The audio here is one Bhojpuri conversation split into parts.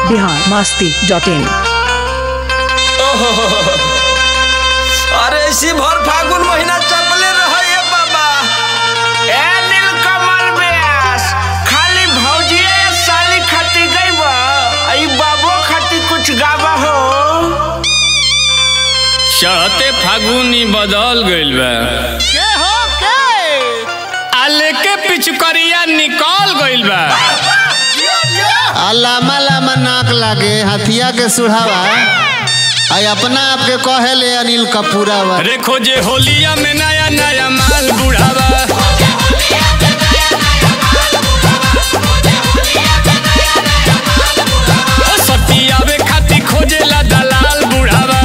बिहार मास्ती डॉट इन अरे इसी भर फागुन महीना चपले रहे बाबा ए नीलकमल व्यास खाली भौजिए साली खाती गई बा आई बाबो खाती कुछ गावा हो चढ़ते फागुनी बदल गइल बा के हो के आले के पिचुकरिया निकल गइल बा आ लामा लामा नाक लागे हथिया के सुढ़ावा आई अपना आप के कहेले अनिल कपूरावा रे खोजे होलिया में नया नया माल बुढ़ावा ओ सतियावे खाती खोजेला दलाल बुढ़ावा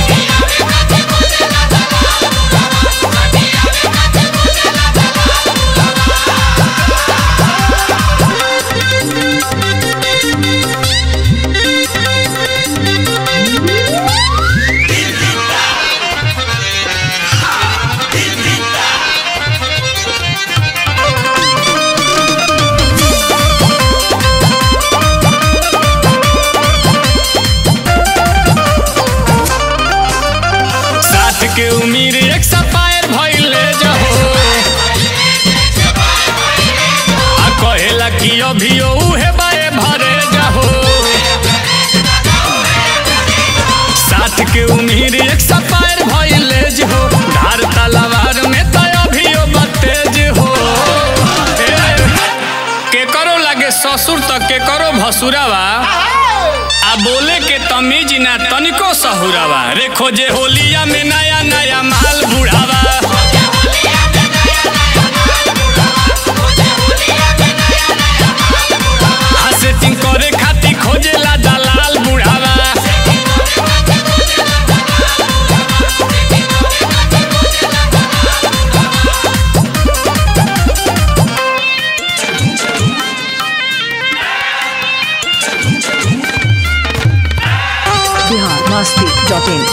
साथ के उम्मीद एक सपायर भइले जहो आ कहेला कि अभी उहे बाए भरे जहो साथ के उम्मीद एक सपायर भइले जहो धार तलवार में तो अभी बतेज हो ए, के करो लागे ससुर तक के करो भसुरावा आ बोले के तमीज ना तनिको सहुरावा रे खोजे होलिया में नया नया माल बुढ़ावा सेटिंग करे खाती खोजेला दलाल बुढ़ावा बिहार मास्ती डॉट इन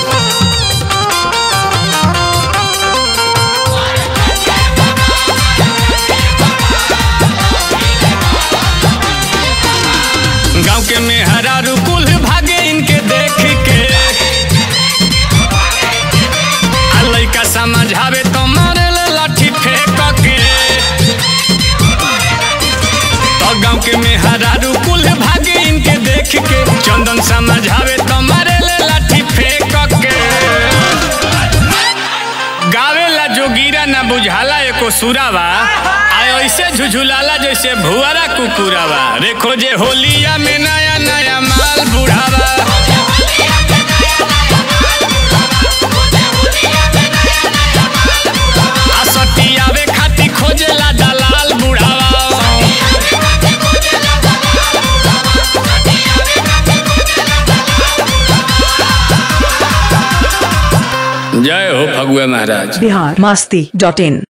गांव के मेहरारू कुल भागे इनके देख के आ लइका समझावे तो मारे ले लाठी फेंक के तो गांव के मेहरारू कुल भागे इनके देख के चंदन समझावे तो मारे ले लाठी फेंक के गावेला जोगीरा ना बुझाला एको सुरावा आय ऐसे झुझुलाला जैसे भुआरा कुकुरावा रे खोजे होलिया में नया नया माल बुढ़ावा आ सटियावे खाती खोजेला दलाल बुढ़ावा जय हो फगुआ महाराज बिहार मास्ती डॉट इन